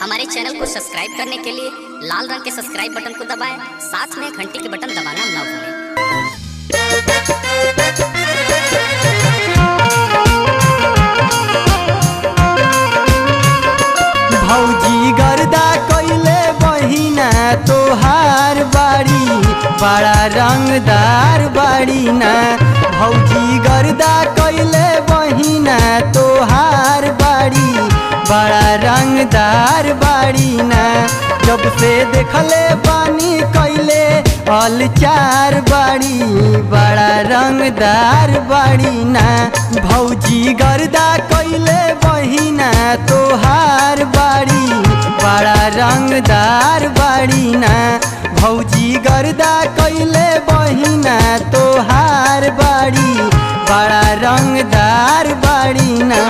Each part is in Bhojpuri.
हमारे चैनल को सब्सक्राइब करने के लिए लाल रंग के सब्सक्राइब बटन को दबाएं साथ में घंटी के बटन दबाना ना भूलें भौजी गर्दा कैले बहिना तोहार बाड़ी बड़ा रंगदार बाड़ी ना भौजी गर्दा कैले बहिना तोहार बाड़ी बड़ा रंगदार बाड़ी ना जब से देखले बानी कैले अलचार बाड़ी बड़ा रंगदार बाड़ी ना भौजी गर्दा कैले बहिना तोहार बाड़ी बड़ा रंगदार बाड़ी ना भौजी गर्दा कैले बहिना तोहार बाड़ी बड़ा रंगदार बाड़ी ना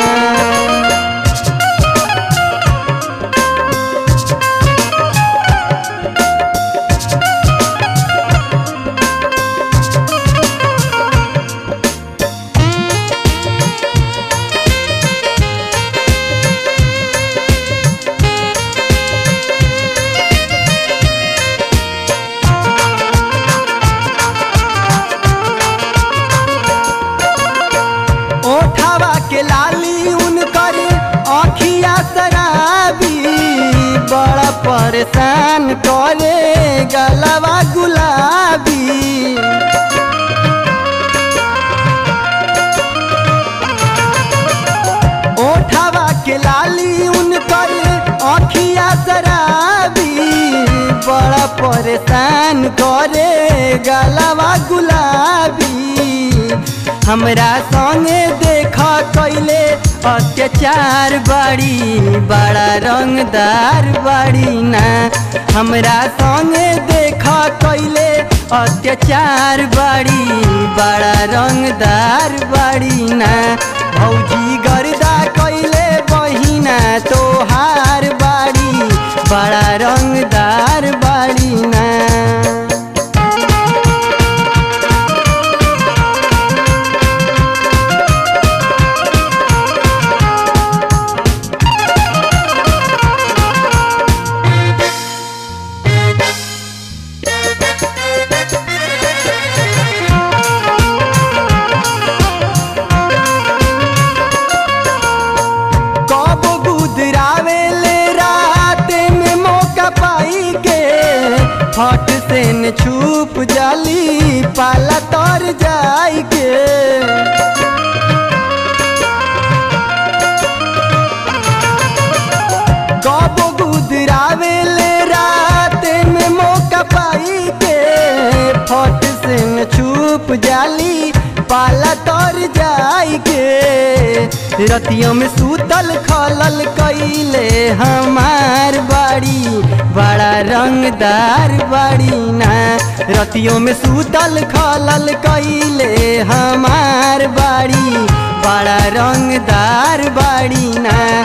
ओठावा के लाली उनकर आखिया शराबी बड़ा परेशान करे गलवा गुलाबी ओठावा के लाली उनकर आखिया शराबी बड़ा परेशान करे गलवा गुलाबी हमरा संगे देख कैले अत्याचार बाड़ी बड़ा रंगदार बाड़ी ना हमरा संगे देख कैले अत्याचार बाड़ी बड़ा रंगदार बाड़ी ना भौजी गर्दा कैले बहिना तोहार बाड़ी बड़ा रंगदार बाड़ी ना कब गुदरावे ले रात में मौका पाई के फट से न छुप जाली पाला तर जाई के कब गुदरावे ले रात में मौका पाई के फट से न छुप जाली पाला तर जाई के रतियों में सूतल खलल कैले हमार बाड़ी बड़ा रंगदार बाड़ी ना रतियों में सूतल खलल कैले हमार बाड़ी बड़ा रंगदार बाड़ी ना